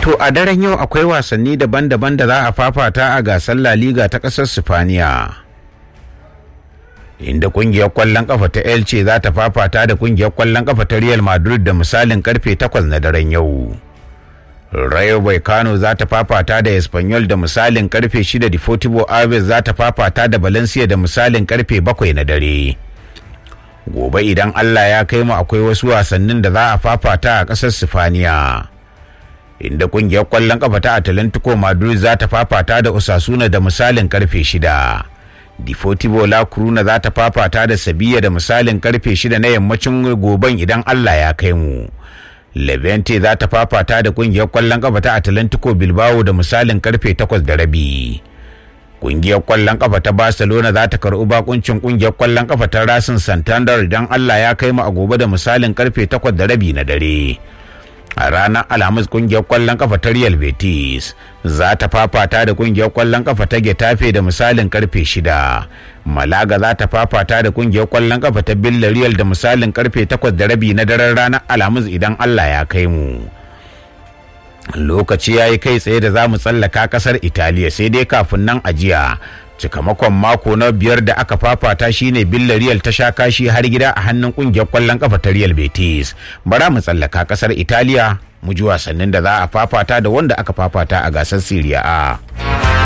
To a daren yau akwai wasanni daban-daban da za a fafata a gasar La Liga ta ƙasar Sifaniya. Inda kungiyar kwallon kafa ta Elche za ta fafata da kungiyar kwallon kafa ta Real Madrid da misalin karfe 8 na daren yau. Rayo Vallecano za ta fafata da Espanyol da misalin karfe 6 Deportivo Aves za ta fafata da Valencia da misalin karfe 7 na dare. Gobe idan Allah ya kai mu akwai wasu wasannin da za a fafata a ƙasar Sifaniya. Inda kungiyar kwallon kafa ta Atalantico Madrid za ta fafata da Osasuna da misalin karfe 6. Deportivo La Coruna za ta fafata da Sevilla da misalin karfe 6 na yammacin goben idan Allah ya kai mu. Levante za ta fafata da kungiyar kwallon kafa ta Atlantico Bilbao da misalin karfe 8 da rabi. Kungiyar kwallon kafa ta Barcelona za ta karɓi bakuncin kungiyar kwallon kafa ta Racing Santander idan Allah ya kai mu a gobe da misalin karfe 8 da rabi na dare. A ranar Alhamis kungiyar kwallon kafa ta Real Betis za ta fafata da kungiyar kwallon kafa ta Getafe da misalin karfe 6. Malaga za ta fafata da kungiyar kwallon kafa ta Villarreal da misalin karfe 8 da rabi na daren ranar Alhamis idan Allah ya kai mu. Lokaci ya yi kai tsaye da za mu tsallaka kasar Italiya sai dai kafin nan ajiya. Cikamakon mako na biyar da aka fafata shine Villarreal ta sha kashi har gida a hannun kungiyar kwallon kafa ta Real Betis. Bara mu tsallaka kasar Italiya mu ji wasannin da za a fafata da wanda aka fafata a gasar Serie A.